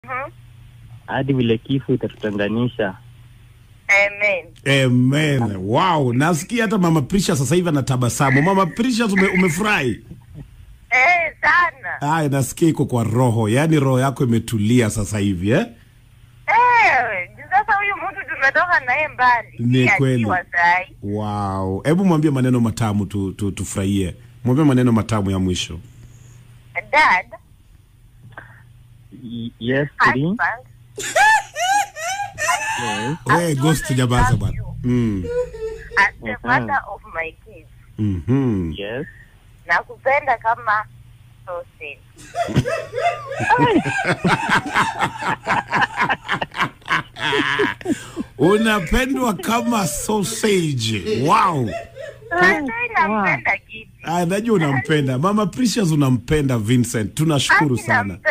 Mhm. hadi vile kifo itatutenganisha. Amen. Amen. Wow, nasikia hata Mama Prisha sasa hivi anatabasamu. Mama Prisha ume, umefurahi? Eh, sana. Aya, nasikia iko kwa roho, yaani roho yako imetulia sasa hivi eh? Eh, sasa huyu mtu tumetoka naye mbali. Ni Si kweli. akiwa sahi. Wow, hebu mwambie maneno matamu tu, tu, tufurahie. Mwambie maneno matamu ya mwisho. Dad, Y- Yes, Three. husband, Yes. Wewe ghost jabaza bwana. Mm. as the Mhm. father of my kids. Mhm. Yes. Nakupenda kama sausage. Unapendwa kama sausage. Wow. Sasa nampenda kipi? Ah, najua unampenda. Mama Precious unampenda Vincent. Tunashukuru Aki sana. nampenda